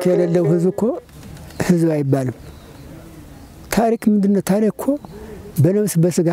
ታሪክ የሌለው ህዝብ እኮ ህዝብ አይባልም። ታሪክ ምንድነው? ታሪክ እኮ በነፍስ በስጋ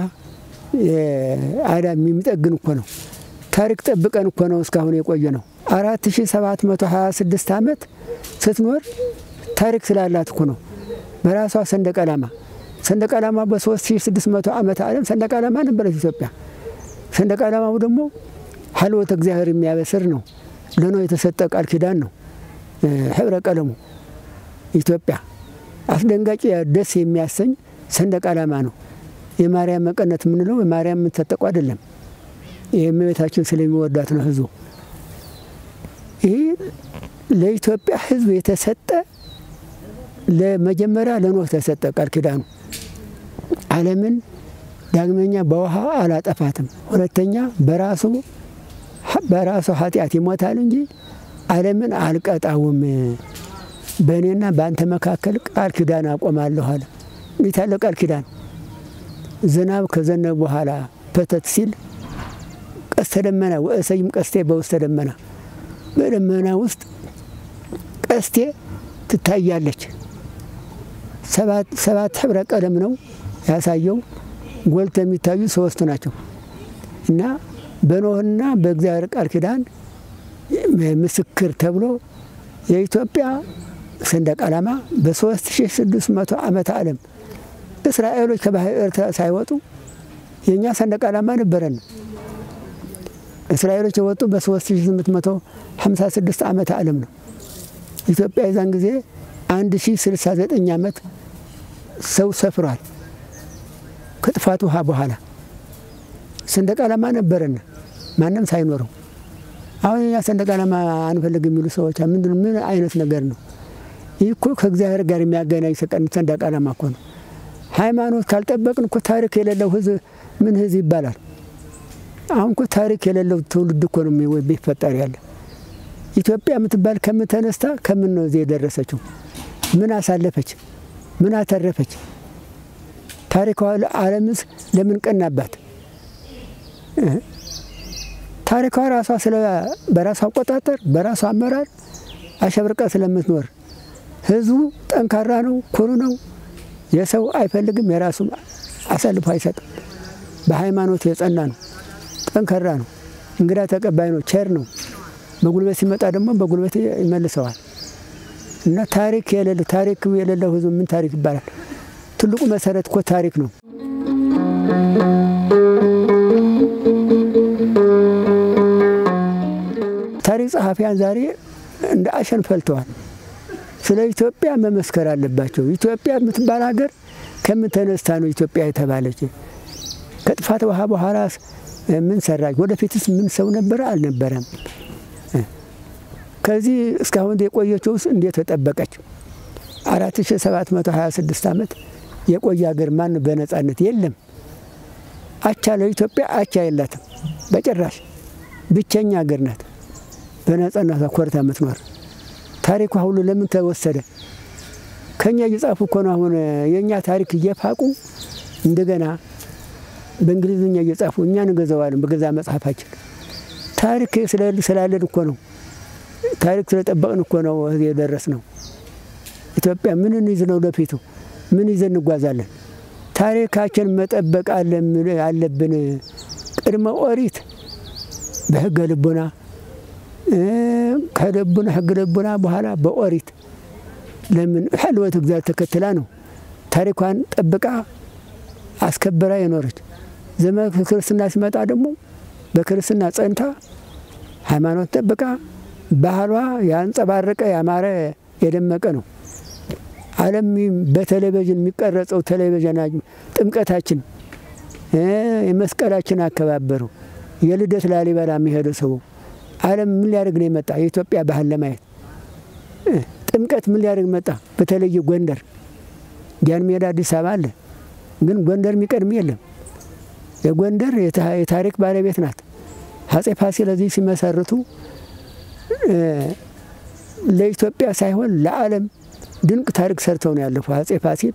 አዳም የሚጠግን እኮ ነው። ታሪክ ጠብቀን እኮ ነው እስካሁን የቆየ ነው። አራት ሺ ሰባት መቶ ሀያ ስድስት ዓመት ስትኖር ታሪክ ስላላት እኮ ነው። በራሷ ሰንደቅ ዓላማ ሰንደቅ ዓላማ በሶስት ሺ ስድስት መቶ ዓመት ዓለም ሰንደቅ ዓላማ ነበረች ኢትዮጵያ። ሰንደቅ ዓላማው ደግሞ ሀልወተ እግዚአብሔር የሚያበስር ነው። ለኖ የተሰጠ ቃል ኪዳን ነው። ህብረ ቀለሙ ኢትዮጵያ አስደንጋጭ ደስ የሚያሰኝ ሰንደቅ ዓላማ ነው። የማርያም መቀነት የምንለው የማርያም የምንታጠቁ አይደለም። የእመቤታችን ስለሚወዳት ነው ህዝቡ። ይህ ለኢትዮጵያ ህዝብ የተሰጠ ለመጀመሪያ ለኖህ ተሰጠ ቃል ኪዳኑ ዓለምን ዳግመኛ በውሃ አላጠፋትም። ሁለተኛ በራሱ በራሱ ኃጢአት ይሞታል እንጂ ዓለምን አልቀጣውም። በእኔና በአንተ መካከል ቃል ኪዳን አቆማለሁ አለ። እንዴት ያለ ቃል ኪዳን! ዝናብ ከዘነበ በኋላ ፐተት ሲል ቀስተ ደመና ወእሰይም ቀስቴ በውስተ ደመና፣ በደመና ውስጥ ቀስቴ ትታያለች። ሰባት ህብረ ቀለም ነው ያሳየው። ጎልቶ የሚታዩ ሶስቱ ናቸው እና በኖህና በእግዚአብሔር ቃል ኪዳን ምስክር ተብሎ የኢትዮጵያ ሰንደቅ ዓላማ በ3600 ዓመተ ዓለም እስራኤሎች ከባህር ኤርትራ ሳይወጡ የእኛ ሰንደቅ ዓላማ ነበረን። እስራኤሎች የወጡ በ3856 ዓመተ ዓለም ነው። ኢትዮጵያ የዛን ጊዜ 1069 ዓመት ሰው ሰፍሯል። ከጥፋት ውሃ በኋላ ሰንደቅ ዓላማ ነበረን ማንም ሳይኖረው። አሁን የኛ ሰንደቅ ዓላማ አንፈልግ የሚሉ ሰዎች ምንድን ምን አይነት ነገር ነው? ይህ እኮ ከእግዚአብሔር ጋር የሚያገናኝ ሰንደቅ ዓላማ እኮ ነው። ሃይማኖት ካልጠበቅን እኮ ታሪክ የሌለው ህዝብ ምን ህዝብ ይባላል? አሁን እኮ ታሪክ የሌለው ትውልድ እኮ ነው ቢፈጠር ያለ። ኢትዮጵያ የምትባል ከምን ተነስታ ከምን ነው እዚህ የደረሰችው? ምን አሳለፈች? ምን አተረፈች? ታሪኳ ዓለምስ ለምን ቀናባት? ታሪኳ ራሷ ስለ በራሷ አቆጣጠር በራሷ አመራር አሸብርቃ ስለምትኖር ህዝቡ ጠንካራ ነው፣ ኩሩ ነው። የሰው አይፈልግም፣ የራሱ አሳልፎ አይሰጥም። በሃይማኖት የጸና ነው፣ ጠንካራ ነው፣ እንግዳ ተቀባይ ነው፣ ቸር ነው። በጉልበት ሲመጣ ደግሞ በጉልበት ይመልሰዋል። እና ታሪክ የሌለው ታሪክ የሌለው ህዝብ ምን ታሪክ ይባላል? ትልቁ መሰረት እኮ ታሪክ ነው። ታሪክ ጸሐፊያን ዛሬ እንደ አሸን ፈልተዋል። ስለ ኢትዮጵያ መመስከር አለባቸው። ኢትዮጵያ የምትባል ሀገር ከምን ተነስታ ነው ኢትዮጵያ የተባለች? ከጥፋት ውሃ በኋላ ምን ሰራች? ወደፊትስ ምን ሰው ነበረ አልነበረም? ከዚህ እስካሁን የቆየችው ውስጥ እንዴት ተጠበቀች? 4726 ዓመት የቆየ ሀገር ማን በነጻነት የለም። አቻ ለኢትዮጵያ አቻ የላትም በጭራሽ። ብቸኛ ሀገር ናት በነጻነቷ ኮርታ የምትኖር። ታሪኳ ሁሉ ለምን ተወሰደ? ከኛ እየጻፉ እኮ ነው አሁን የእኛ ታሪክ እየፋቁ እንደገና በእንግሊዝኛ እየጻፉ እኛ እንገዛዋለን በገዛ መጽሐፋችን። ታሪክ ስላለን እኮ ነው ታሪክ ስለጠበቅን እኮ ነው እዚህ የደረስ ነው። ኢትዮጵያ ምን እንይዝ ነው ለፊቱ ምን ይዘን እንጓዛለን? ታሪካችን መጠበቅ አለብን። ቅድመ ኦሪት በህገ ልቡና ከልቡና ህገ ልቡና በኋላ በኦሪት ለምን ሕልወት እግዚአብሔር ተከትላ ነው ታሪኳን ጠብቃ አስከበራ የኖረች። ዘመን ክርስትና ሲመጣ ደግሞ በክርስትና ጸንታ ሃይማኖት ጠብቃ ባህሏ ያንጸባረቀ ያማረ የደመቀ ነው። ዓለም በቴሌቪዥን የሚቀረጸው ቴሌቪዥን ጥምቀታችን፣ የመስቀላችን አከባበሩ፣ የልደት ላሊበላ የሚሄደው ሰው ዓለም ምን ሊያደርግ ነው የመጣ? የኢትዮጵያ ባህል ለማየት ጥምቀት ምን ሊያደርግ መጣ? በተለይ ጎንደር ጃን ሜዳ አዲስ አበባ አለ፣ ግን ጎንደር የሚቀድም የለም። የጎንደር የታሪክ ባለቤት ናት። አፄ ፋሲል እዚህ ሲመሰርቱ ለኢትዮጵያ ሳይሆን ለዓለም ድንቅ ታሪክ ሰርተው ነው ያለፉ። አፄ ፋሲል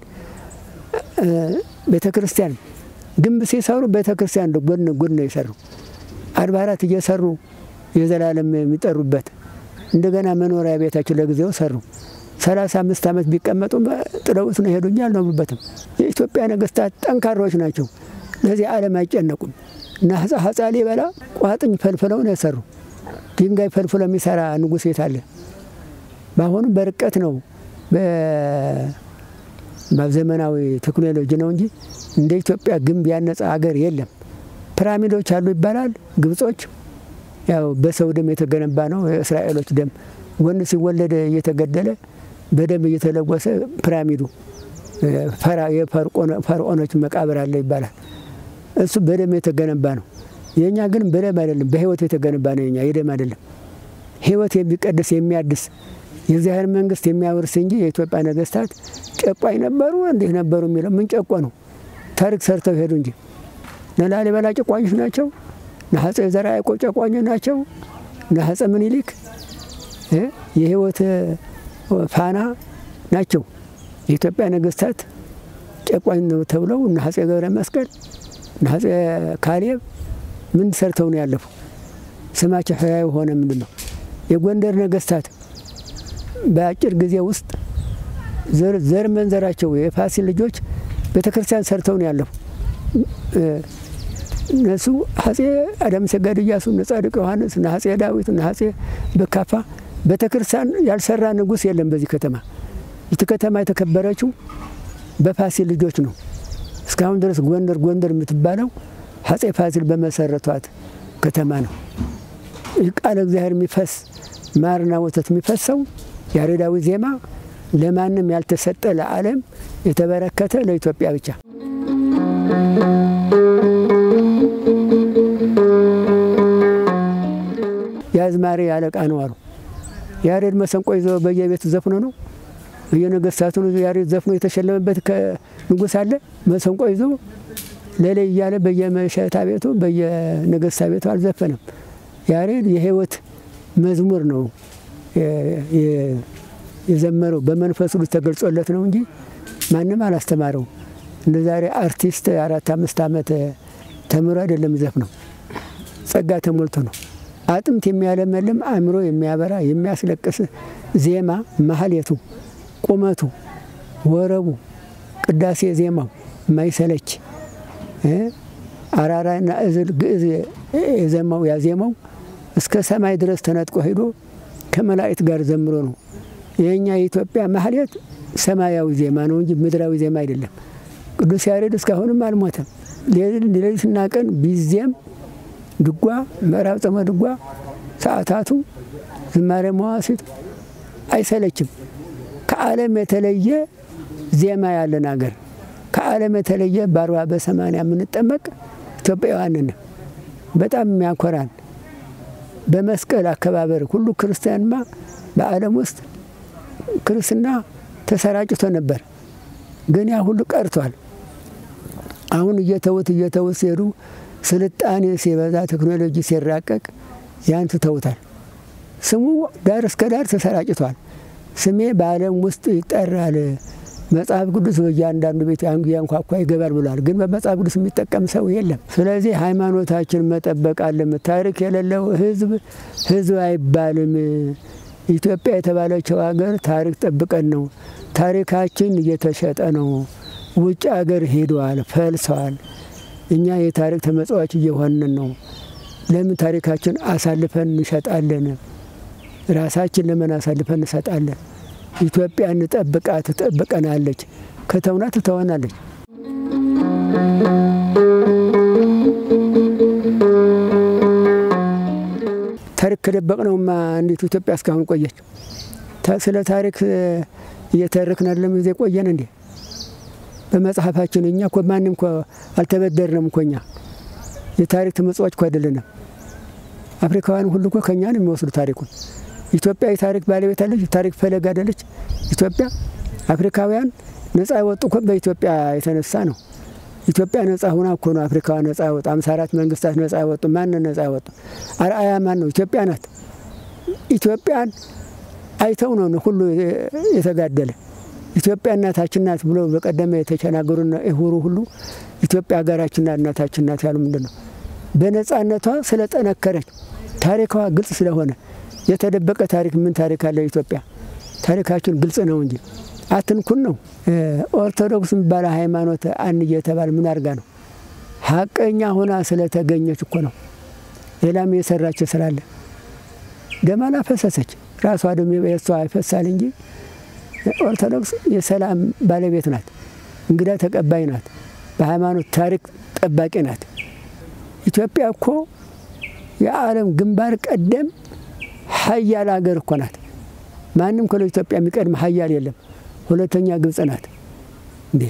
ቤተ ክርስቲያን ግንብ ሲሰሩ ቤተ ክርስቲያን ጎን ጎን ነው የሰሩ። አድባራት እየሰሩ የዘላለም የሚጠሩበት እንደገና መኖሪያ ቤታቸው ለጊዜው ሰሩ። ሰላሳ አምስት ዓመት ቢቀመጡ ጥለውት ነው ሄዱ እንጂ አልኖሩበትም። የኢትዮጵያ ነገስታት ጠንካሮች ናቸው። ለዚህ ዓለም አይጨነቁም። እና አፄ ላሊበላ ቋጥኝ ፈልፍለው ነው የሰሩ። ድንጋይ ፈልፍሎ የሚሰራ ንጉሥ የት አለ? በአሁኑ በርቀት ነው በዘመናዊ ቴክኖሎጂ ነው እንጂ እንደ ኢትዮጵያ ግንብ ያነጸ ሀገር የለም። ፒራሚዶች አሉ ይባላል። ግብጾች ያው በሰው ደም የተገነባ ነው። የእስራኤሎች ደም ወንድ ሲወለድ እየተገደለ በደም እየተለወሰ ፒራሚዱ የፈርዖኖች መቃብር አለ ይባላል። እሱ በደም የተገነባ ነው። የእኛ ግን በደም አይደለም፣ በህይወት የተገነባ ነው። የኛ የደም አይደለም። ህይወት የሚቀድስ የሚያድስ የእግዚአብሔር መንግስት የሚያወርስ እንጂ የኢትዮጵያ ነገስታት ጨቋኝ ነበሩ እንዲህ ነበሩ የሚለው ምን ጨቆ ነው? ታሪክ ሰርተው ሄዱ እንጂ ላሊበላ ጨቋኞች ናቸው። አፄ ዘርዓ ያዕቆብ ጨቋኞች ናቸው። አፄ ምኒልክ የህይወት ፋና ናቸው። የኢትዮጵያ ነገስታት ጨቋኝ ነው ተብለው እነ አፄ ገብረ መስቀል እነ አፄ ካሌብ ምን ሰርተው ነው ያለፉ? ስማቸው ህያው ሆነ። ምንድን ነው የጎንደር ነገስታት በአጭር ጊዜ ውስጥ ዘር መንዘራቸው የፋሲል ልጆች ቤተክርስቲያን ሰርተው ነው ያለፉ። እነሱ አፄ አዳም ሰጋድ እያሱ፣ እነ ጻድቅ ዮሐንስ፣ እነ አፄ ዳዊት፣ እነ አፄ በካፋ ቤተክርስቲያን ያልሰራ ንጉሥ የለም በዚህ ከተማ። ይቺ ከተማ የተከበረችው በፋሲል ልጆች ነው። እስካሁን ድረስ ጎንደር ጎንደር የምትባለው አፄ ፋሲል በመሰረቷት ከተማ ነው። ይህ ቃለ እግዚአብሔር የሚፈስ ማርና ወተት የሚፈሰው ያሬዳዊ ዜማ ለማንም ያልተሰጠ ለዓለም የተበረከተ ለኢትዮጵያ ብቻ። የአዝማሪ አለቃ ነው አሉ። ያሬድ መሰንቆ ይዞ በየቤቱ ዘፍኖ ነው በየነገስታቱ ያሬድ ዘፍኖ የተሸለመበት ንጉሥ አለ። መሰንቆ ይዞ ሌላይ እያለ በየመሸታ ቤቱ በየነገስታ ቤቱ አልዘፈነም። ያሬድ የህይወት መዝሙር ነው የዘመረው በመንፈስ ቅዱስ ተገልጾለት ነው እንጂ ማንም አላስተማረው። እንደ ዛሬ አርቲስት አራት አምስት ዓመት ተምሮ አይደለም ዘፍነው፣ ጸጋ ተሞልቶ ነው። አጥንት የሚያለመልም አእምሮ የሚያበራ የሚያስለቅስ ዜማ ማህሌቱ፣ ቁመቱ፣ ወረቡ፣ ቅዳሴ ዜማው የማይሰለች አራራና እዝል ግዕዝ የዘማው ያዜማው እስከ ሰማይ ድረስ ተነጥቆ ሄዶ ከመላእክት ጋር ዘምሮ ነው። የእኛ የኢትዮጵያ ማህሌት ሰማያዊ ዜማ ነው እንጂ ምድራዊ ዜማ አይደለም። ቅዱስ ያሬድ እስካሁንም አልሞተም። ሌሊትና ቀን ቢዜም ድጓ፣ ምዕራብ ጾመ ድጓ፣ ሰዓታቱ፣ ዝማሬ መዋሥዕት አይሰለችም። ከዓለም የተለየ ዜማ ያለን አገር ከዓለም የተለየ በአርባ በሰማንያ የምንጠመቅ ኢትዮጵያውያን ነን። በጣም የሚያኮራን በመስቀል አከባበር ሁሉ ክርስቲያንማ በዓለም ውስጥ ክርስትና ተሰራጭቶ ነበር፣ ግን ያ ሁሉ ቀርቷል። አሁን እየተውት እየተውት ሲሄዱ ስልጣኔ ሲበዛ ቴክኖሎጂ ሲራቀቅ ያን ትተውታል። ስሙ ዳር እስከ ዳር ተሰራጭቷል። ስሜ በዓለም ውስጥ ይጠራል፣ መጽሐፍ ቅዱስ በእያንዳንዱ ቤት ያንኳኳ ይገባል ብሏል። ግን በመጽሐፍ ቅዱስ የሚጠቀም ሰው የለም። ስለዚህ ሃይማኖታችን መጠበቅ አለም። ታሪክ የሌለው ሕዝብ ሕዝብ አይባልም። ኢትዮጵያ የተባለችው ሀገር ታሪክ ጠብቀን ነው። ታሪካችን እየተሸጠ ነው። ውጭ ሀገር ሄደዋል፣ ፈልሰዋል። እኛ የታሪክ ተመጽዋች እየሆንን ነው። ለምን ታሪካችን አሳልፈን እንሸጣለን? ራሳችን ለምን አሳልፈን እንሰጣለን? ኢትዮጵያ እንጠብቃት፣ ትጠብቀናለች። ከተውና ትተወናለች። ታሪክ ከደበቅነውማ እንዴት ኢትዮጵያ እስካሁን ቆየች? ስለ ታሪክ እየተረክን አይደለም ጊዜ ቆየን እንዴ? በመጽሐፋችን እኛ እኮ ማንም እኮ አልተበደርንም እኮ እኛ የታሪክ ተመጽዋች እኮ አይደለንም። አፍሪካውያን ሁሉ እኮ ከእኛ ነው የሚወስዱ ታሪኩን። ኢትዮጵያ የታሪክ ባለቤት አለች፣ ታሪክ ፈለግ አይደለች ኢትዮጵያ። አፍሪካውያን ነጻ የወጡ እኮ በኢትዮጵያ የተነሳ ነው። ኢትዮጵያ ነጻ ሁና እኮ ነው አፍሪካውያን ነጻ ያወጡ። አምሳ አራት መንግስታት ነጻ ያወጡ። ማንን ነጻ ያወጡ? አርአያ ማን ነው? ኢትዮጵያ ናት። ኢትዮጵያን አይተው ነው ሁሉ የተጋደለ። ኢትዮጵያ እናታችን ናት ብሎ በቀደመ የተቸናገሩና ይሁሩ ሁሉ ኢትዮጵያ ሀገራችን ናት እናታችን ናት ያሉ ምንድን ነው? በነጻነቷ ስለጠነከረች ታሪኳ ግልጽ ስለሆነ የተደበቀ ታሪክ ምን ታሪክ አለ ኢትዮጵያ? ታሪካችን ግልጽ ነው እንጂ አትንኩን ነው። ኦርቶዶክስ የሚባለ ሃይማኖት አን እየተባለ ምን አድርጋ ነው? ሀቀኛ ሆና ስለተገኘች እኮ ነው። ሌላም የሰራችው ስላለ ደም አላፈሰሰች። ራሷ ደም የሷ ይፈሳል እንጂ ኦርቶዶክስ የሰላም ባለቤት ናት። እንግዳ ተቀባይ ናት። በሃይማኖት ታሪክ ጠባቂ ናት። ኢትዮጵያ እኮ የዓለም ግንባር ቀደም ሀያል ሀገር እኮ ናት። ማንም ከለ ኢትዮጵያ የሚቀድም ሀያል የለም። ሁለተኛ ግብጽ ናት። እንዴ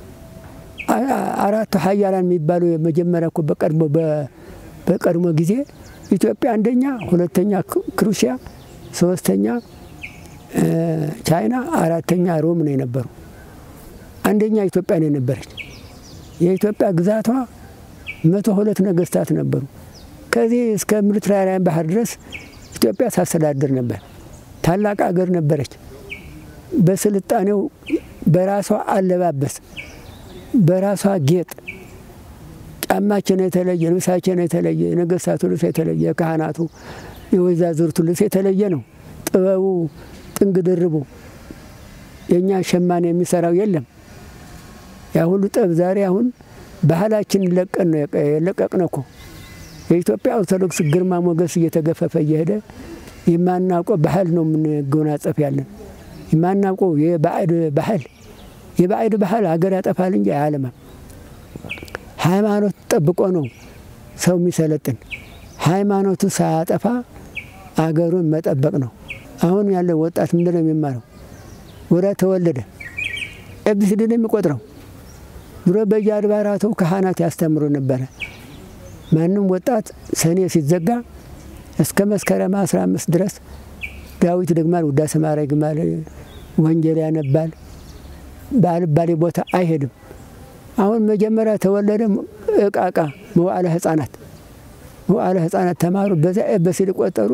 አራቱ ሀያላን የሚባሉ የመጀመሪያ እኮ በቀድሞ በቀድሞ ጊዜ ኢትዮጵያ አንደኛ፣ ሁለተኛ ክሩሲያ፣ ሶስተኛ ቻይና፣ አራተኛ ሮም ነው የነበሩ። አንደኛ ኢትዮጵያ ነው የነበረች። የኢትዮጵያ ግዛቷ መቶ ሁለት ነገስታት ነበሩ። ከዚህ እስከ ሜዲትራንያን ባህር ድረስ ኢትዮጵያ ታስተዳድር ነበር። ታላቅ አገር ነበረች። በስልጣኔው በራሷ አለባበስ፣ በራሷ ጌጥ ጫማችን የተለየ፣ ልብሳችን የተለየ፣ የነገስታቱ ልብስ የተለየ፣ የካህናቱ የወይዛዝርቱ ልብስ የተለየ ነው። ጥበቡ ጥንግ ድርቡ የእኛ ሸማኔ የሚሰራው የለም። ያ ሁሉ ጠብ ዛሬ አሁን ባህላችን ለቀን ነው የለቀቅነው እኮ የኢትዮጵያ ኦርቶዶክስ ግርማ ሞገስ እየተገፈፈ እየሄደ የማናውቀው ባህል ነው የምንጎናጸፍ ያለን። የማናውቀው የባዕድ ባህል የባዕድ ባህል ሀገር ያጠፋል እንጂ አያለማም። ሃይማኖት ጠብቆ ነው ሰው የሚሰለጥን። ሃይማኖቱ ሳያጠፋ አገሩን መጠበቅ ነው። አሁን ያለው ወጣት ምንድን ነው የሚማረው? ወደ ተወለደ ኤቢሲዲ ነው የሚቆጥረው። ድሮ በየአድባራቱ ካህናት ያስተምሩ ነበረ። ማንም ወጣት ሰኔ ሲዘጋ እስከ መስከረም አስራ አምስት ድረስ ዳዊት ደግማል፣ ውዳሴ ማርያም ይግማል፣ ወንጌል ያነባል። በአልባሌ ቦታ አይሄድም። አሁን መጀመሪያ ተወለደ እቃ እቃ መዋዕለ ሕፃናት መዋዕለ ሕፃናት ተማሩ። በዛ ኤበሲዲ ቆጠሩ።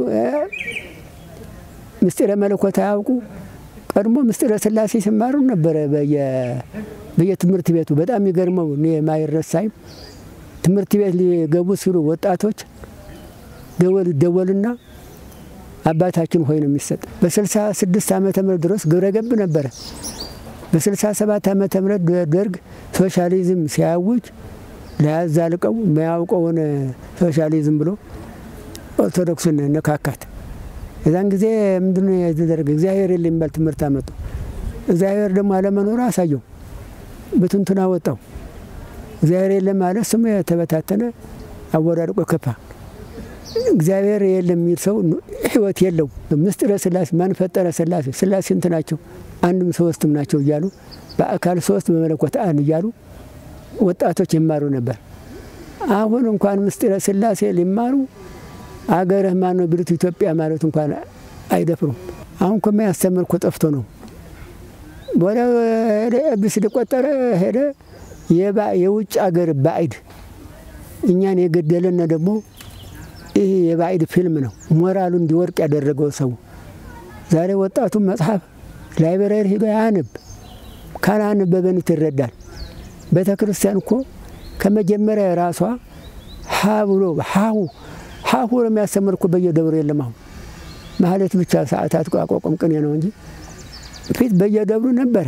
ምስጢረ መለኮት አያውቁ። ቀድሞ ምስጢረ ስላሴ ሲማሩ ነበረ በየትምህርት ቤቱ። በጣም የሚገርመው እኔ የማይረሳይም ትምህርት ቤት ሊገቡ ሲሉ ወጣቶች ደወል ይደወልና አባታችን ሆይ ነው የሚሰጥ። በስልሳ ስድስት ዓመተ ምህረት ድረስ ግብረ ገብ ነበረ። በስልሳ ሰባት ዓመተ ምህረት ደርግ ሶሻሊዝም ሲያውጅ ለያዛልቀው የማያውቀውን ሶሻሊዝም ብሎ ኦርቶዶክሱን ነካካት። የዛን ጊዜ ምንድነው የተደረገ? እግዚአብሔር የለ የሚባል ትምህርት አመጡ። እግዚአብሔር ደግሞ አለመኖሩ አሳየው፣ ብትንቱን አወጣው። እግዚአብሔር የለም ማለት ስሙ የተበታተነ አወዳድቆ ከፋ። እግዚአብሔር የለም የሚል ሰው ሕይወት የለው። ምስጢረ ስላሴ ማን ፈጠረ? ስላሴ ስላሴ ስንት ናቸው? አንድም ሶስትም ናቸው እያሉ በአካል ሶስት በመለኮት አንድ እያሉ ወጣቶች ይማሩ ነበር። አሁን እንኳን ምስጢረ ስላሴ ሊማሩ አገርህ ማን ነው ቢሉት ኢትዮጵያ ማለት እንኳን አይደፍሩም። አሁን እኮ የሚያስተምር እኮ ጠፍቶ ነው። ወደ ኤቢሲዲ ቆጠረ ሄደ። የውጭ አገር ባዕድ እኛን የገደለን ደግሞ ይህ የባዕድ ፊልም ነው። ሞራሉ እንዲወርቅ ያደረገው ሰው ዛሬ ወጣቱ መጽሐፍ ላይብረሪ ሂዶ ያንብ። ካላነበበንት ይረዳል። ቤተ ክርስቲያን እኮ ከመጀመሪያ ራሷ ሀ ብሎ ሀሁ ሀሁ የሚያስተምር እኮ በየደብሩ የለም። አሁን ማህሌት ብቻ ሰዓታት አቋቋም ቅኔ ነው እንጂ ፊት በየደብሩ ነበረ።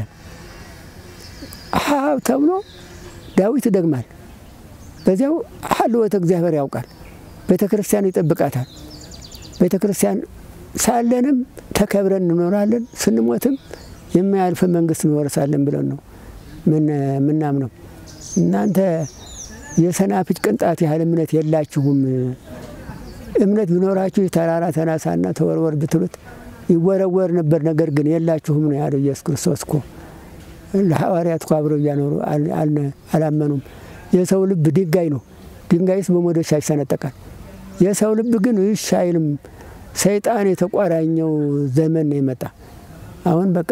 ሀ ተብሎ ዳዊት ይደግማል። በዚያው ሀልወተ እግዚአብሔር ያውቃል። ቤተ ክርስቲያን ይጠብቃታል። ቤተ ክርስቲያን ሳለንም ተከብረን እንኖራለን፣ ስንሞትም የማያልፍ መንግስት እንወርሳለን ብለን ነው ምናምነው። እናንተ የሰናፍጭ ቅንጣት ያህል እምነት የላችሁም። እምነት ቢኖራችሁ ተራራ ተናሳና ተወርወር ብትሉት ይወረወር ነበር። ነገር ግን የላችሁም ነው ያለው ኢየሱስ ክርስቶስ እኮ ለሐዋርያት እኮ አብረው እያኖሩ አላመኑም። የሰው ልብ ድንጋይ ነው። ድንጋይስ በመዶሻ ይሰነጠቃል። የሰው ልብ ግን ይሽ አይልም። ሰይጣን የተቋራኘው ዘመን ነው የመጣ። አሁን በቃ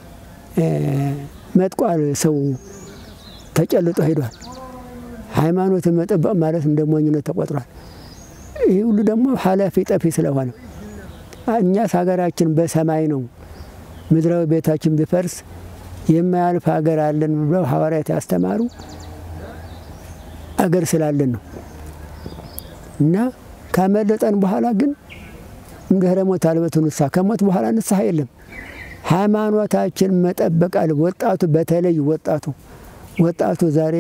መጥቋል። ሰው ተጨልጦ ሄዷል። ሃይማኖትን መጠበቅ ማለት እንደ ሞኝነት ተቆጥሯል። ይህ ሁሉ ደግሞ ኃላፊ ጠፊ ስለሆነ እኛስ ሀገራችን በሰማይ ነው። ምድራዊ ቤታችን ቢፈርስ የማያልፍ ሀገር አለን ብለው ሐዋርያት ያስተማሩ አገር ስላለን ነው። እና ካመለጠን በኋላ ግን እምድኅረ ሞት አልበቱ ንስሐ፣ ከሞት በኋላ ንስሐ የለም። ሃይማኖታችን መጠበቃል። ወጣቱ በተለይ ወጣቱ ወጣቱ ዛሬ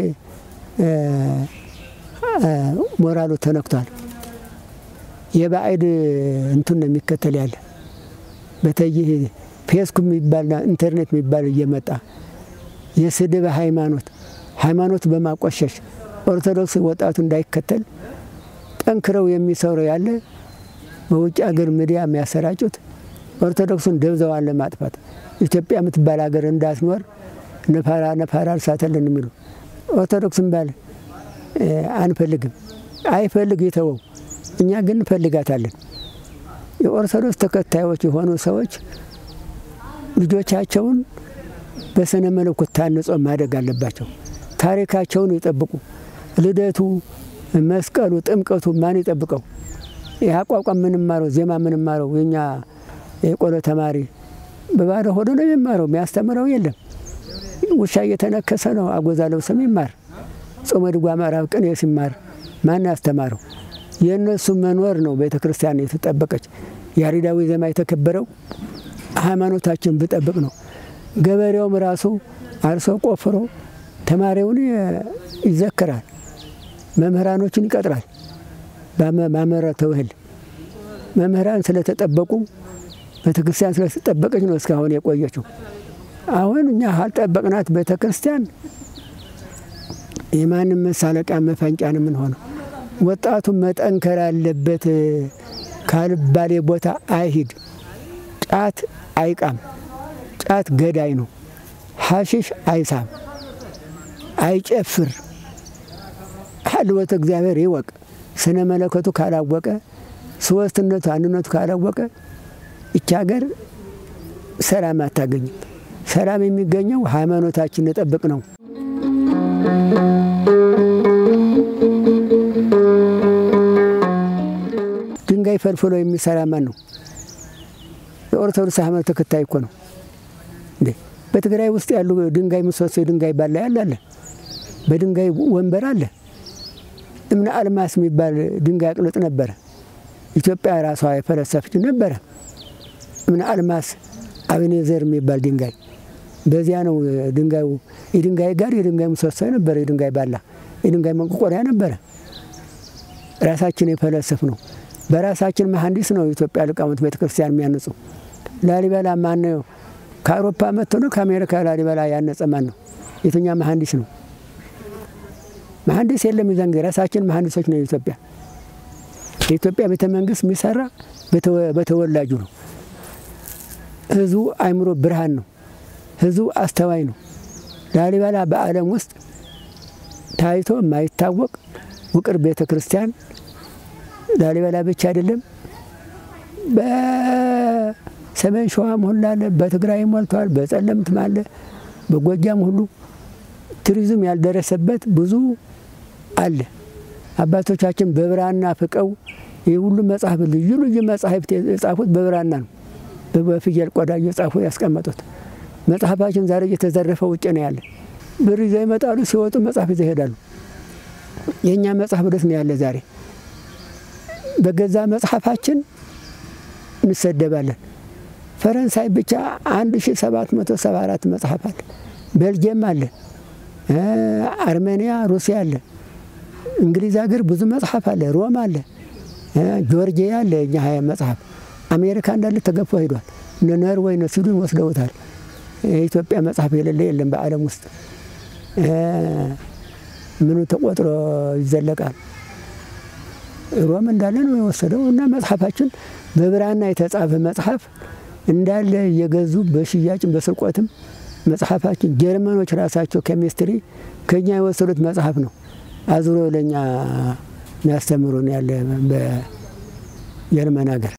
ሞራሉ ተነክቷል። የባዕድ እንቱን ነው የሚከተል ያለ በተይህ ፌስቡክ የሚባልና ኢንተርኔት የሚባል እየመጣ የስድብ ሃይማኖት ሃይማኖት በማቆሸሽ ኦርቶዶክስ ወጣቱ እንዳይከተል ጠንክረው የሚሰሩ ያለ በውጭ ሀገር ሚዲያ የሚያሰራጩት ኦርቶዶክሱን ደብዘዋን ለማጥፋት ኢትዮጵያ የምትባል ሀገር እንዳትኖር ነፋራ ነፋራ እርሳተልን የሚሉ ኦርቶዶክስን ባል አንፈልግም። አይፈልግ የተወው እኛ ግን እንፈልጋታለን። የኦርቶዶክስ ተከታዮች የሆኑ ሰዎች ልጆቻቸውን በስነ መለኮት ታንጾ ማደግ አለባቸው። ታሪካቸውን ይጠብቁ። ልደቱ፣ መስቀሉ፣ ጥምቀቱ ማን ይጠብቀው? ይህ አቋቋም ምንማረው ዜማ ምንማረው የኛ የቆሎ ተማሪ በባዶ ሆዶ ነው የሚማረው። የሚያስተምረው የለም። ውሻ እየተነከሰ ነው አጎዛ ለብሰም ይማር። ጾመ ድጓ ምዕራፍ ቅኔ ሲማር ማን ያስተማረው? የእነሱ መኖር ነው ቤተ ክርስቲያን የተጠበቀች። ያሬዳዊ ዜማ የተከበረው ሃይማኖታችን ብጠብቅ ነው። ገበሬውም ራሱ አርሶ ቆፍሮ ተማሪውን ይዘክራል፣ መምህራኖችን ይቀጥራል። ባመረተው እህል መምህራን ስለተጠበቁ ቤተ ክርስቲያን ስለተጠበቀች ነው እስካሁን የቆየችው። አሁን እኛ አልጠበቅናት ቤተ ክርስቲያን የማንም መሳለቂያ መፈንጫን የምንሆነው። ወጣቱ መጠንከር አለበት። ካልባሌ ቦታ አይሂድ። ጫት አይቃም። ጫት ገዳይ ነው። ሐሽሽ አይሳም፣ አይጨፍር። ሀልወተ እግዚአብሔር ይወቅ። ስነ መለከቱ ካላወቀ፣ ሶስትነቱ አንድነቱ ካላወቀ ይቺ ሀገር ሰላም አታገኝም። ሰላም የሚገኘው ሃይማኖታችን ነጠብቅ ነው። ድንጋይ ፈልፍሎ የሚሰራ ማን ነው? የኦርቶዶክስ ሃይማኖት ተከታይ እኮ ነው እንዴ። በትግራይ ውስጥ ያሉ ድንጋይ ምሰሶ የድንጋይ ባላ ያለ አለ፣ በድንጋይ ወንበር አለ። እምነ አልማስ የሚባል ድንጋይ አቅልጥ ነበረ። ኢትዮጵያ ራሷ የፈለሰፈች ነበረ። እምነ አልማስ አቤኔዘር የሚባል ድንጋይ በዚያ ነው ድንጋዩ። የድንጋይ ጋር የድንጋይ ምሰሶ ነበረ፣ የድንጋይ ባላ፣ የድንጋይ መንቆቆሪያ ነበረ። ራሳችን የፈለሰፍ ነው። በራሳችን መሐንዲስ ነው የኢትዮጵያ ሊቃውንት ቤተ ክርስቲያን የሚያንጹ። ላሊበላ ማን ነው? ከአውሮፓ መጥቶ ነው ከአሜሪካ ላሊበላ ያነጸ ማን ነው? የትኛ መሐንዲስ ነው? መሐንዲስ የለም። የዛን ጊዜ ራሳችን መሐንዲሶች ነው። የኢትዮጵያ የኢትዮጵያ ቤተ መንግስት የሚሰራ በተወላጁ ነው። ህዝቡ አይምሮ ብርሃን ነው። ህዝቡ አስተዋይ ነው። ላሊበላ በዓለም ውስጥ ታይቶ የማይታወቅ ውቅር ቤተ ክርስቲያን ላሊበላ ብቻ አይደለም። በሰሜን ሸዋም ሁሉ አለ፣ በትግራይ ሞልተዋል፣ በጸለምትም አለ፣ በጎጃም ሁሉ ቱሪዝም ያልደረሰበት ብዙ አለ። አባቶቻችን በብራና ፍቀው ይህ ሁሉ መጽሐፍ ልዩ ልዩ መጽሐፍት የጻፉት በብራና ነው። በፍየል ቆዳ እየጻፉ ያስቀመጡት መጽሐፋችን ዛሬ እየተዘረፈ ውጭ ነው ያለ። ብር ይዘው ይመጣሉ፣ ሲወጡ መጽሐፍ ይዘው ይሄዳሉ። የእኛ መጽሐፍ ደስ ነው ያለ ዛሬ በገዛ መጽሐፋችን እንሰደባለን። ፈረንሳይ ብቻ 1774 መጽሐፍ አለ። ቤልጅየም አለ፣ አርሜኒያ፣ ሩሲያ አለ፣ እንግሊዝ ሀገር ብዙ መጽሐፍ አለ፣ ሮም አለ፣ ጆርጂያ አለ። እኛ መጽሐፍ አሜሪካ እንዳለ ተገፎ ሄዷል። እነ ኖርዌይ እነ ስዊድን ወስደውታል። የኢትዮጵያ መጽሐፍ የሌለ የለም በዓለም ውስጥ ምኑ ተቆጥሮ ይዘለቃል። ሮም እንዳለ ነው የወሰደው እና መጽሐፋችን በብራና የተጻፈ መጽሐፍ እንዳለ እየገዙ በሽያጭም በስርቆትም መጽሐፋችን ጀርመኖች ራሳቸው ኬሚስትሪ ከኛ የወሰዱት መጽሐፍ ነው አዙሮ ለእኛ የሚያስተምሩን ያለ በጀርመን ሀገር።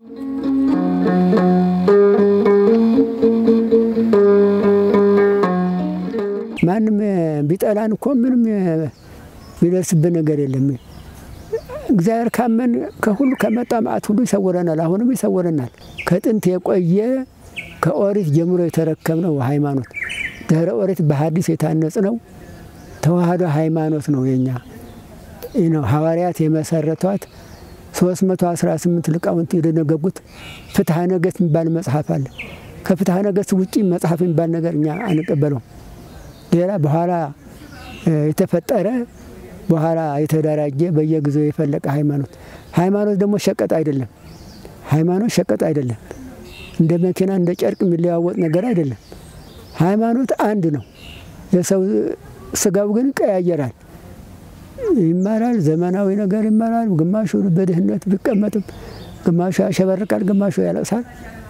ማንም ቢጠላን እኮ ምንም የሚደርስብን ነገር የለም። እግዚአብሔር ካመን ከሁሉ ከመጣ መዓት ሁሉ ይሰውረናል። አሁንም ይሰውረናል። ከጥንት የቆየ ከኦሪት ጀምሮ የተረከብነው ሃይማኖት ድህረ ኦሪት በሐዲስ የታነጽ ነው ተዋህዶ ሃይማኖት ነው የኛ ነው። ሐዋርያት የመሰረቷት 318 ሊቃውንት የደነገጉት ፍትሐ ነገሥት የሚባል መጽሐፍ አለ። ከፍትሐ ነገሥት ውጪ መጽሐፍ የሚባል ነገር እኛ አንቀበለውም። ሌላ በኋላ የተፈጠረ በኋላ የተደራጀ በየጊዜው የፈለቀ ሃይማኖት ሃይማኖት ደግሞ ሸቀጥ አይደለም። ሃይማኖት ሸቀጥ አይደለም። እንደ መኪና እንደ ጨርቅ የሚለዋወጥ ነገር አይደለም። ሃይማኖት አንድ ነው። የሰው ስጋው ግን ይቀያየራል፣ ይማራል፣ ዘመናዊ ነገር ይማራል። ግማሹ በድህነት ቢቀመጥም፣ ግማሹ ያሸበርቃል፣ ግማሹ ያለቅሳል።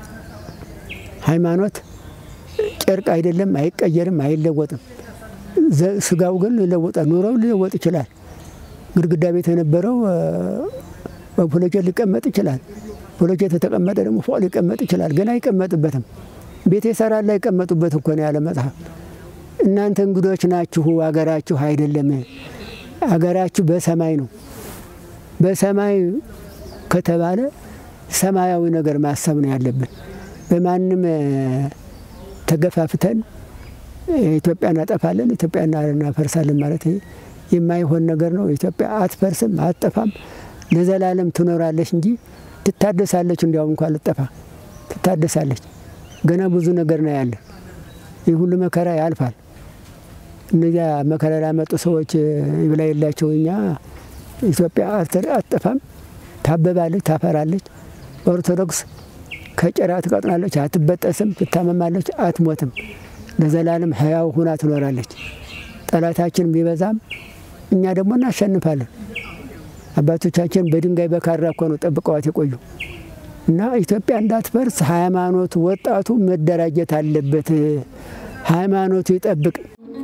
ሃይማኖት ጨርቅ አይደለም፣ አይቀየርም፣ አይለወጥም። ስጋው ግን ይለወጣል። ኑሮው ሊለወጥ ይችላል። ግድግዳ ቤት የነበረው በብሎኬት ሊቀመጥ ይችላል። ብሎኬት የተቀመጠ ደግሞ ፎቅ ሊቀመጥ ይችላል። ግን አይቀመጥበትም። ቤት የሰራል አይቀመጡበት እኮ ነው ያለ መጽሐፍ። እናንተ እንግዶች ናችሁ፣ አገራችሁ አይደለም። አገራችሁ በሰማይ ነው። በሰማይ ከተባለ ሰማያዊ ነገር ማሰብ ነው ያለብን። በማንም ተገፋፍተን ኢትዮጵያ እናጠፋለን፣ ኢትዮጵያ እናፈርሳለን ማለት የማይሆን ነገር ነው። ኢትዮጵያ አትፈርስም፣ አትጠፋም፣ ለዘላለም ትኖራለች እንጂ ትታደሳለች። እንዲያውም እንኳ ልጠፋ ትታደሳለች። ገና ብዙ ነገር ነው ያለን። ይህ ሁሉ መከራ ያልፋል። እነዚያ መከራ ላመጡ ሰዎች ይብላ የላቸው። እኛ ኢትዮጵያ አትጠፋም፣ ታበባለች፣ ታፈራለች። ኦርቶዶክስ ከጭራ ትቀጥናለች፣ አትበጠስም፣ ትታመማለች፣ አትሞትም። ለዘላለም ሕያው ሁና ትኖራለች። ጠላታችን ቢበዛም እኛ ደግሞ እናሸንፋለን። አባቶቻችን በድንጋይ በካራ እኮ ነው ጠብቀዋት የቆዩ እና ኢትዮጵያ እንዳትፈርስ ሃይማኖቱ ወጣቱ መደራጀት አለበት። ሃይማኖቱ ይጠብቅ።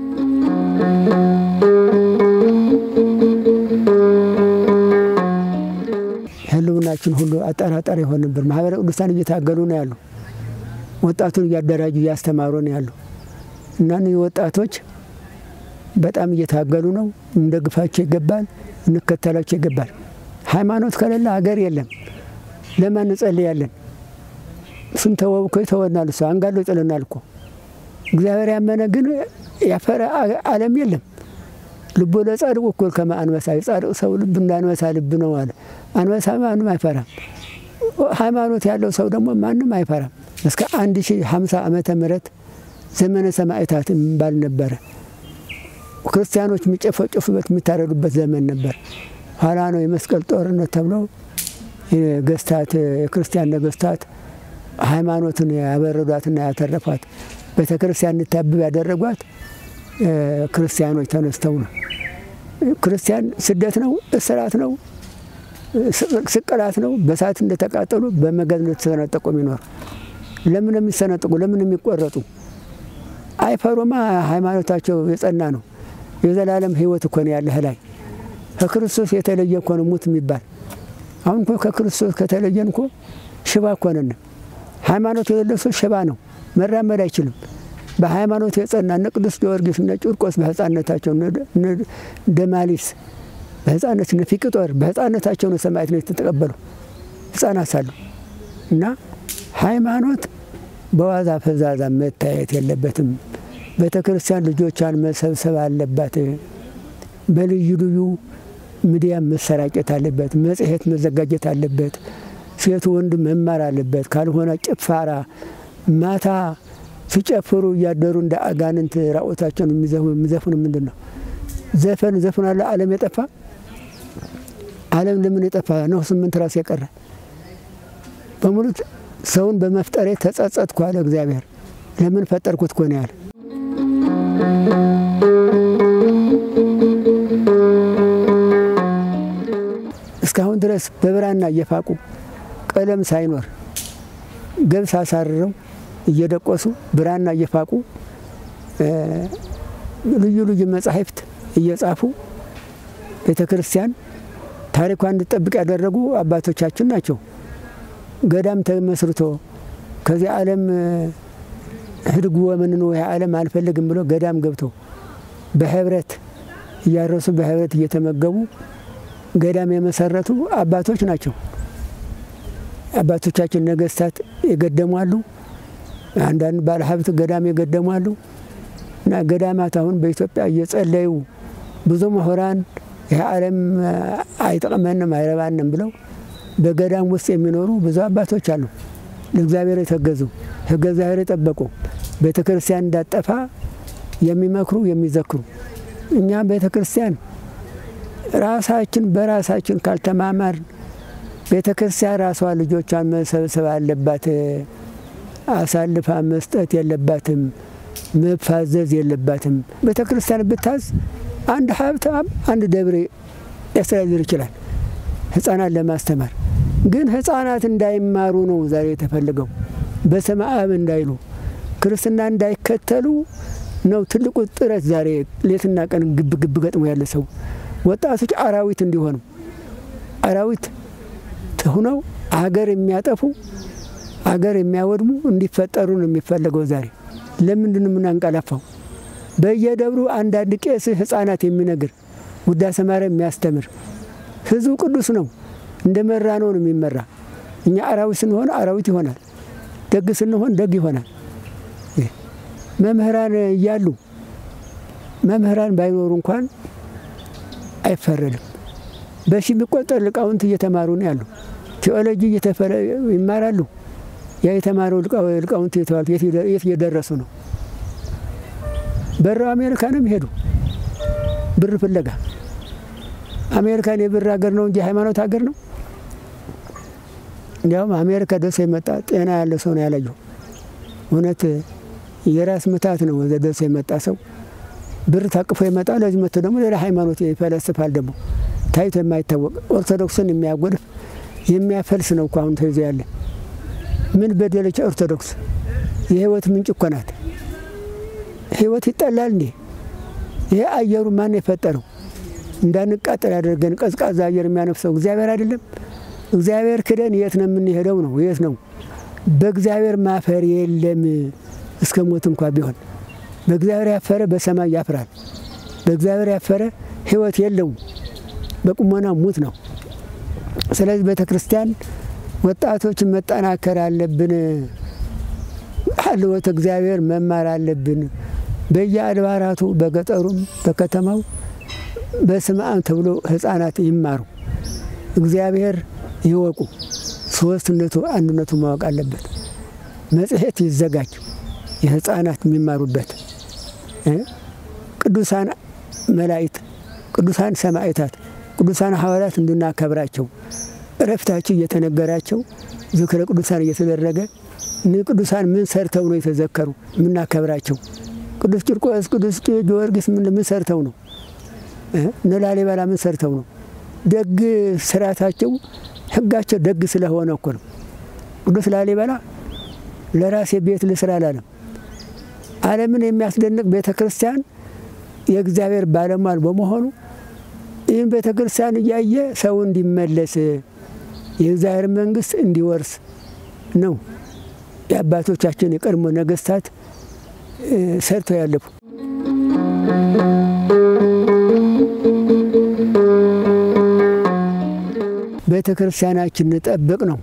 ህልውናችን ሁሉ አጠራጣሪ የሆን ነበር። ማህበረ ቅዱሳን እየታገሉ ነው ያሉ፣ ወጣቱን እያደራጁ እያስተማሩ ነው ያሉ እና እነዚህ ወጣቶች በጣም እየታገሉ ነው። እንደግፋቸው ይገባል፣ እንከተላቸው ይገባል። ሃይማኖት ከሌለ ሀገር የለም። ለማን እንጸልያለን? እሱን ተወው እኮ ይተወናል። እሱ አንጋሎ ይጥለናል እኮ። እግዚአብሔር ያመነ ግን ያፈረ ዓለም የለም። ልቦ ለጻድቁ እኩል ከመ አንበሳ፣ የጻድቅ ሰው ልብ እንደ አንበሳ ልብ ነው አለ። አንበሳ ማንም አይፈራም። ሃይማኖት ያለው ሰው ደግሞ ማንም አይፈራም። እስከ አንድ ሺህ ሀምሳ ዓመተ ምህረት ዘመነ ሰማዕታት የሚባል ነበረ። ክርስቲያኖች የሚጨፈጨፉበት የሚታረዱበት ዘመን ነበር። ኋላ ነው የመስቀል ጦርነት ተብሎ ነገስታት የክርስቲያን ነገስታት ሃይማኖትን ያበረዷትና ያተረፏት ቤተ ክርስቲያን እንድታብብ ያደረጓት ክርስቲያኖች ተነስተው ነው። ክርስቲያን ስደት ነው፣ እስራት ነው፣ ስቅላት ነው። በሳት እንደተቃጠሉ በመጋዝ እንደተሰነጠቁ የሚኖር ለምን የሚሰነጥቁ ለምን የሚቆረጡ አይፈሩማ። ሃይማኖታቸው የጸና ነው። የዘላለም ሕይወት እኮ ነው ያለህ ላይ ከክርስቶስ የተለየ እኮ ነው ሙት የሚባል አሁን እኮ ከክርስቶስ ከተለየን እኮ ሽባ እኮ ነን። ሃይማኖት የሌለው ሰው ሽባ ነው፣ መራመድ አይችልም። በሃይማኖት የጸና እነ ቅዱስ ጊዮርጊስ እነ ጭርቆስ በህፃነታቸው እነ ደማሊስ በህፃነት እነ ፊቅጦር በህፃነታቸው ነው ሰማዕትነት የተቀበሉ ህፃናት ሳሉ እና ሃይማኖት በዋዛ ፈዛዛ መታየት የለበትም። ቤተ ክርስቲያን ልጆቿን መሰብሰብ አለባት። በልዩ ልዩ ሚዲያ መሰራጨት አለበት። መጽሔት መዘጋጀት አለበት። ሴቱ ወንድ መማር አለበት። ካልሆነ ጭፋራ ማታ ሲጨፍሩ እያደሩ እንደ አጋንንት ራቆታቸውን የሚዘፍኑ ምንድን ነው? ዘፈን ዘፍናለ። ዓለም የጠፋ ዓለም ለምን የጠፋ ነው? ስምንት ራስ የቀረ በሙሉ ሰውን በመፍጠሬ ተጸጸትኩ አለ እግዚአብሔር። ለምን ፈጠርኩት ኮነ ያለ እስካሁን ድረስ በብራና እየፋቁ ቀለም ሳይኖር ገብስ አሳርረው እየደቆሱ ብራና እየፋቁ ልዩ ልዩ መጻሕፍት እየጻፉ ቤተ ክርስቲያን ታሪኳን እንድጠብቅ ያደረጉ አባቶቻችን ናቸው። ገዳም ተመስርቶ ከዚህ ዓለም ህድጉ ወመንኖ ይህ ዓለም አልፈልግም ብሎ ገዳም ገብቶ በህብረት እያረሱ በህብረት እየተመገቡ ገዳም የመሰረቱ አባቶች ናቸው። አባቶቻችን ነገስታት የገደሟሉ፣ አንዳንድ ባለሀብት ገዳም የገደሟሉ እና ገዳማት አሁን በኢትዮጵያ እየጸለዩ ብዙ ምሁራን ይህ ዓለም አይጠቅመንም አይረባንም ብለው በገዳም ውስጥ የሚኖሩ ብዙ አባቶች አሉ። ለእግዚአብሔር የተገዙ ሕገ እግዚአብሔር የጠበቁ ቤተ ክርስቲያን እንዳጠፋ የሚመክሩ የሚዘክሩ እኛም ቤተ ክርስቲያን ራሳችን በራሳችን ካልተማማር ቤተ ክርስቲያን ራሷ ልጆቿን መሰብሰብ አለባት። አሳልፋ መስጠት የለባትም። መፋዘዝ የለባትም። ቤተ ክርስቲያን ብታዝ አንድ ሀብታም አንድ ደብር ሊያስተዳድር ይችላል ሕፃናት ለማስተማር ግን ሕፃናት እንዳይማሩ ነው ዛሬ የተፈለገው። በስመ አብ እንዳይሉ ክርስትና እንዳይከተሉ ነው ትልቁ ጥረት ዛሬ ሌትና ቀን ግብ ግብ ገጥሞ ያለ ሰው ወጣቶች አራዊት እንዲሆኑ አራዊት ሁነው አገር የሚያጠፉ አገር የሚያወድሙ እንዲፈጠሩ ነው የሚፈለገው ዛሬ። ለምንድን ነው የምናንቀላፋው? በየደብሩ አንዳንድ ቄስ ሕፃናት የሚነግር ውዳሴ ማርያም የሚያስተምር ህዝቡ ቅዱስ ነው። እንደ መራ ነው ነው የሚመራ። እኛ አራዊት ስንሆን አራዊት ይሆናል፣ ደግ ስንሆን ደግ ይሆናል። መምህራን እያሉ መምህራን ባይኖሩ እንኳን አይፈረድም። በሺ የሚቆጠር ሊቃውንት እየተማሩ ነው ያሉ። ቴዎሎጂ ይማራሉ። ያ የተማረው ሊቃውንት የተባሉት የት እየደረሱ ነው? በረው አሜሪካ ነው የሚሄዱ ብር ፍለጋ። አሜሪካን የብር ሀገር ነው እንጂ ሃይማኖት ሀገር ነው። እንዲያውም አሜሪካ ደርሶ የመጣ ጤና ያለ ሰው ነው ያላየው። እውነት የራስ ምታት ነው ወደ ደርሶ የመጣ ሰው ብር ታቅፎ ይመጣ። ለዚህ መጥቶ ደግሞ ሌላ ሃይማኖት ይፈለስፋል። ደግሞ ታይቶ የማይታወቅ ኦርቶዶክስን የሚያጎድፍ የሚያፈልስ ነው እኮ አሁን ተይዞ ያለ። ምን በደለች ኦርቶዶክስ? የህይወት ምንጭ እኮ ናት። ህይወት ይጠላል እንዴ? ይሄ አየሩ ማን የፈጠረው? እንዳንቃጠል ያደርገን ቀዝቃዛ አየር የሚያነፍሰው እግዚአብሔር አይደለም? እግዚአብሔር ክደን የት ነው የምንሄደው? ነው የት ነው? በእግዚአብሔር ማፈር የለም እስከ ሞት እንኳ ቢሆን በእግዚአብሔር ያፈረ በሰማይ ያፍራል። በእግዚአብሔር ያፈረ ህይወት የለውም፣ በቁሞና ሙት ነው። ስለዚህ ቤተ ክርስቲያን ወጣቶች መጠናከር አለብን። ሀልወት እግዚአብሔር መማር አለብን። በየአድባራቱ በገጠሩም በከተማው በስመ አብ ተብሎ ህፃናት ይማሩ፣ እግዚአብሔር ይወቁ። ሶስትነቱ አንድነቱ ማወቅ አለበት። መጽሔት ይዘጋጅ የህፃናት የሚማሩበት ቅዱሳን መላእክት፣ ቅዱሳን ሰማዕታት፣ ቅዱሳን ሐዋርያት እንድናከብራቸው እረፍታቸው እየተነገራቸው ዝክረ ቅዱሳን እየተደረገ እኒህ ቅዱሳን ምን ሰርተው ነው የተዘከሩ የምናከብራቸው? ቅዱስ ቂርቆስ፣ ቅዱስ ጊዮርጊስ ምን ሰርተው ነው? እነ ላሊበላ ምን ሰርተው ነው? ደግ ስርዓታቸው ህጋቸው ደግ ስለሆነ እኮ ነው። ቅዱስ ላሊበላ ለራሴ ቤት ልስራ አላለም። ዓለምን የሚያስደንቅ ቤተ ክርስቲያን የእግዚአብሔር ባለሟል በመሆኑ ይህም ቤተ ክርስቲያን እያየ ሰው እንዲመለስ የእግዚአብሔር መንግስት እንዲወርስ ነው የአባቶቻችን የቀድሞ ነገስታት ሰርተው ያለፉ። ቤተ ክርስቲያናችን እንጠብቅ ነው።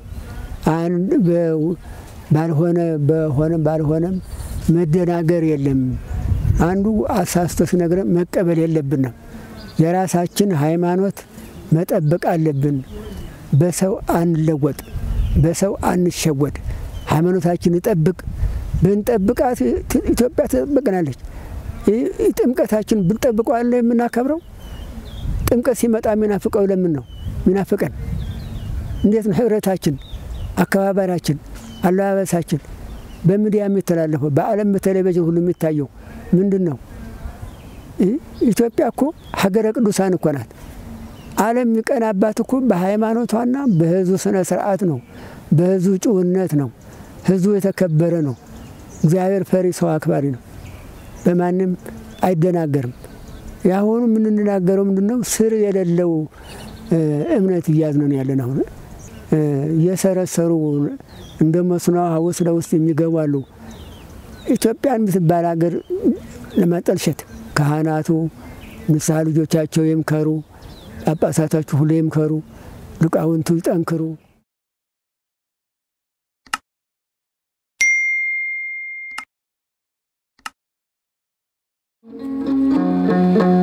ባልሆነ በሆነም ባልሆነም መደናገር የለም። አንዱ አሳስቶ ሲነግረን መቀበል የለብንም። የራሳችን ሃይማኖት መጠበቅ አለብን። በሰው አንለወጥ፣ በሰው አንሸወድ። ሃይማኖታችን እንጠብቅ። ብንጠብቃት ኢትዮጵያ ትጠብቀናለች። ጥምቀታችን ብንጠብቀዋለ የምናከብረው ጥምቀት ሲመጣ የሚናፍቀው ለምን ነው የሚናፍቀን? እንዴት ነው ህብረታችን፣ አከባበራችን፣ አለባበሳችን በሚዲያ የሚተላለፈው በዓለም በቴሌቪዥን ሁሉ የሚታየው ምንድን ነው? ኢትዮጵያ እኮ ሀገረ ቅዱሳን እኮ ናት። ዓለም የሚቀናባት እኮ በሃይማኖቷና በህዝቡ ስነ ስርዓት ነው። በህዝቡ ጭውነት ነው። ህዝቡ የተከበረ ነው። እግዚአብሔር ፈሪ ሰው አክባሪ ነው። በማንም አይደናገርም። የአሁኑ የምንናገረው ምንድን ነው? ስር የሌለው እምነት እያዝነን ያለን አሁን እየሰረሰሩ እንደ መስኖ ውስጥ ለውስጥ የሚገቡ አሉ። ኢትዮጵያን የምትባል ሀገር ለማጠልሸት ካህናቱ ንስሐ ልጆቻቸው ይምከሩ፣ ጳጳሳታችሁ ሁሉ ይምከሩ፣ ሊቃውንቱ ይጠንክሩ። Thank you.